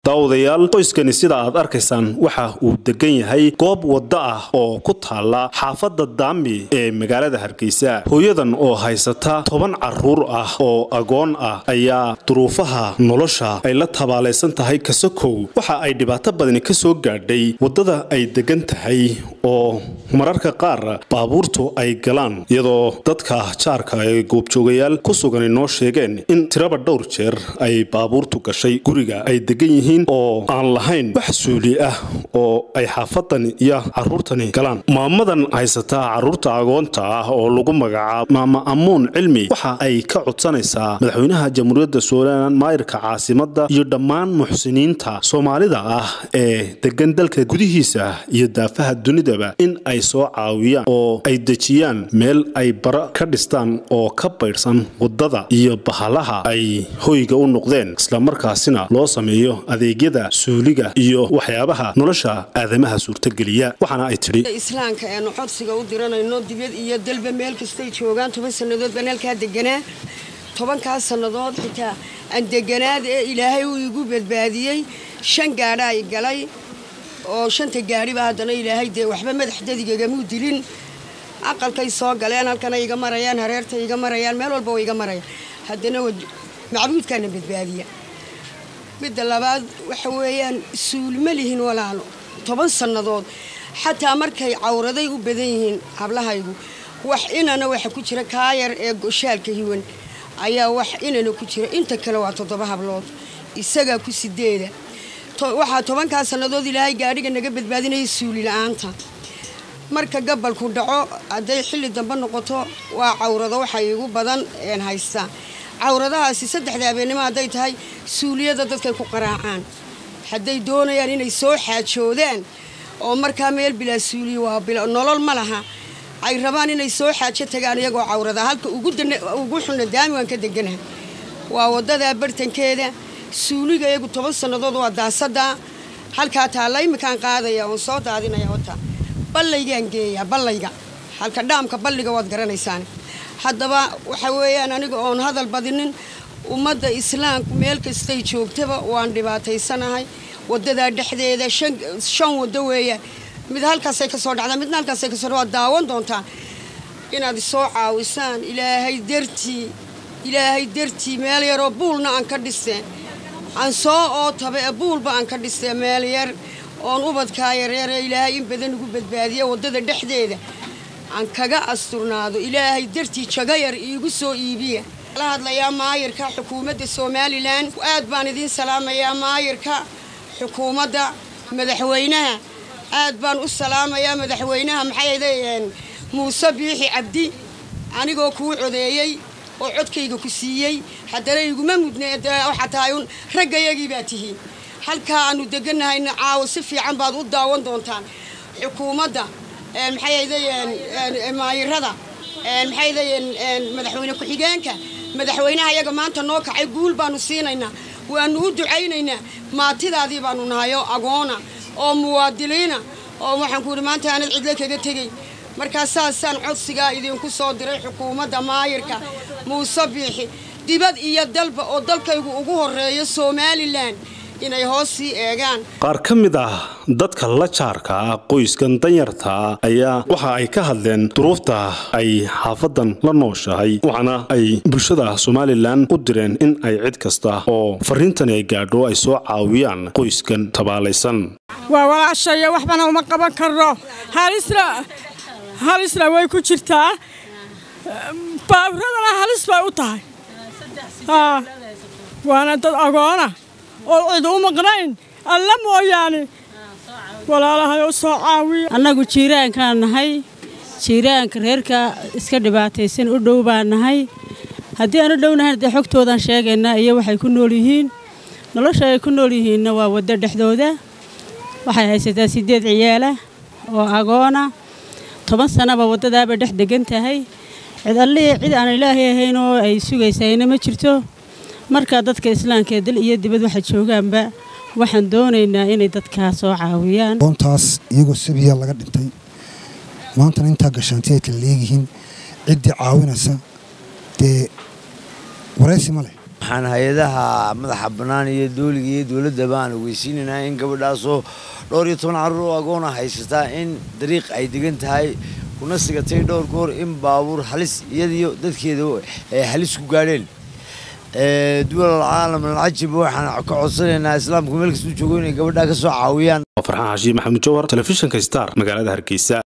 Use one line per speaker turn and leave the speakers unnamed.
daawadayaal qoyskani sida aad arkaysaan waxa uu degan yahay goob wadda ah oo ku taala xaafadda daami ee magaalada hargeysa hooyadan oo haysata toban caruur ah oo agoon ah ayaa duruufaha nolosha ay la tabaalaysan tahay kasakow waxa ay dhibaato badani ka soo gaadhay waddada ay degan tahay oo mararka qaar baabuurtu ay galaan iyadoo dadka jaarka ee goobjoogayaal ku sugan inoo sheegeen in tiraba dhowr jeer ay baabuurtu gashay guriga ay degan yihiin oo aan lahayn wax suuli ah oo ay xaafadan iyo caruurtani galaan maamadan haysataa caruurta agoonta ah oo lagu magacaabo maama amuun cilmi waxa ay ka codsanaysaa madaxweynaha jamhuuriyadda somalilan maayirka caasimada iyo dhammaan muxsiniinta soomaalida ah ee degan dalka gudihiisa iyo daafaha dunidaba in ay soo caawiyaan oo ay dejiyaan meel ay bara ka dhistaan oo ka baydhsan wadada iyo bahalaha ay hoyga u noqdeen islamarkaasina loo sameeyo adeegyada suuliga iyo waxyaabaha nolosha aadamaha suurtageliya waxaana ay tidhi
islaamka eenu codsiga u diranayno dibad iyo dalba meel kastay joogaan toban sannadood baan halkaa deganaa tobankaas sannadood xitaa aan deganaad ee ilaahay uu igu badbaadiyey shan gaadha ay galay oo shanta gaadhiba haddana ilaahay dee waxba madax dadigagamuu dilin aqalkay soo galeen halkana iga marayaan hareerta iga marayaan meel walba wa iga marayaan haddana macbuudkaana badbaadiya midda labaad waxa weeyaan suulma lihin walaalo toban sannadood xataa markay cawraday u badan yihiin hablahaygu wax inana waxa ku jira kaayar ee goshaalka hiwan ayaa wax inana ku jira inta kale waa toddoba hablood isagaa ku sideeda waxaa tobankaa sannadood ilaahay gaadhiga naga badbaadinaya suuli la-aanta marka gabalku dhaco hadday xilli dambe noqoto waa cawrado waxa igu badan een haystaa cawradahaasi saddexda habeennimo hadday tahay suuliyada dadkay ku qaraacaan hadday doonayaan inay soo xaajoodaan oo markaa meel bilaa suuliya waa nolol ma laha ay rabaan inay soo xaajo tagaan iyagoo cawrada halka ugu xunna daami waan ka deganaha waa waddadaa bartankeeda suuliga iyagu toban sannadood waa daasadaa halkaa taalla iminkaan qaadaya oon soo daadinaya wata ballaygaan geeyaa ballayga halka dhaamka balliga waad garanaysaan haddaba waxa weeyaan aniga oon hadal badinin ummadda islaamku meel kastay joogtaba waan dhibaataysanahay wadadaa dhexdeeda shan waddo weeyaan mid halkaasay kasoo dhacdaa midna halkaasay kasoo waad daawan doontaan inaad isoo caawisaan ilaahay dartii ilaahay dartii meel yaroo buulna aan ka dhiseen aan soo ootaba ee buulba aan ka dhisee meel yar oon ubadkaa yareeree ilaahay in badan ugu badbaadiya waddada dhexdeeda aan kaga asturnaado ilaahay dartii jago yar iigu soo iibiya la hadlayaa maayirka xukuumadda somalilan aad baan idiin salaamayaa maayirka xukuumadda madaxweynaha aad baan u salaamayaa madaxweynaha maxay muuse biixi cabdi anigoo kuu codeeyey oo codkayga ku siiyey haddana iguma mudne waxaa tahay un raggayagii baa tihiin halkaa aanu deganahayna caawo si fiican baad u daawan doontaan xukuumadda maxay maayirada maxay madaxweyne ku-xigeenka madaxweynaha iyaga maanta noo kacay guul baanu siinaynaa waanu u ducaynaynaa maatidaadii baanu nahay oo agoona oo muwaadiliina oo waxaan ku yidhi maanta aanad cidlo kaga tegay markaa saasaan codsigaa idinku soo diray xukuumadda maayirka muuse biixi dibad iyo dalba oo dalkaygu ugu horeeyo somalilan inay hoos sii eegaan
qaar ka mid ah dadka la jaarka ah qoyskan danyarta ayaa waxa ay ka hadleen duruufta ay xaafadan la nooshahay waxaana ay bulshada somalilan u direen in ay cid kasta oo fariintani ay gaadho ay soo caawiyaan qoyskan tabaalaysan
waa walaashaya waxbana uma qaban karno halisna way ku jirtaa baaburadana halis bay u tahay waana dad agoona oo cid u maqnayn alla mooyaane walaalahay oo soo caawiya
annagu jiiraankaan nahay jiiraanka reerka iska dhibaataysan u dhow baan nahay haddii aan u dhownahayn dee xogtoodaan sheegaynaa iyo waxay ku nool yihiin nolosha ay ku nool yihiinna waa waddo dhexdooda waxay haysataa siddeed ciyaala oo agoona toban sannaba waddadaaba dhex degan tahay cid allihii cid aan ilaahay ahayn oo ay sugaysayna ma jirto markaa dadka islaamka ee dal iyo dibad waxa joogaanba waxaan doonaynaa inay dadkaa soo caawiyaan
oontaas iyagoo sabiya laga dhintay maantana intaa gashaanti ay kala leeyihiin ciddii caawinaysa dee waraysi ma leh
waxaan hay-adaha madaxa bannaan iyo dooliga iyo dowladdaba aan ogeysiinaynaa in gabadhaasoo dhowr iyo toban carruur oo agoona haysataa in dariiq ay degan tahay kuna sigatay dhowr goor in baabuur halis iyadiyo dadkeeda ay halis ku gaadheen duwal caalam alcajib waxaan ka codsanaynaa islaamku meel kastuu joogo inay gabadhaa ka soo caawiyaan
farxaan xashiin maxamuud jawhar telefishinka star magaalada hargeysa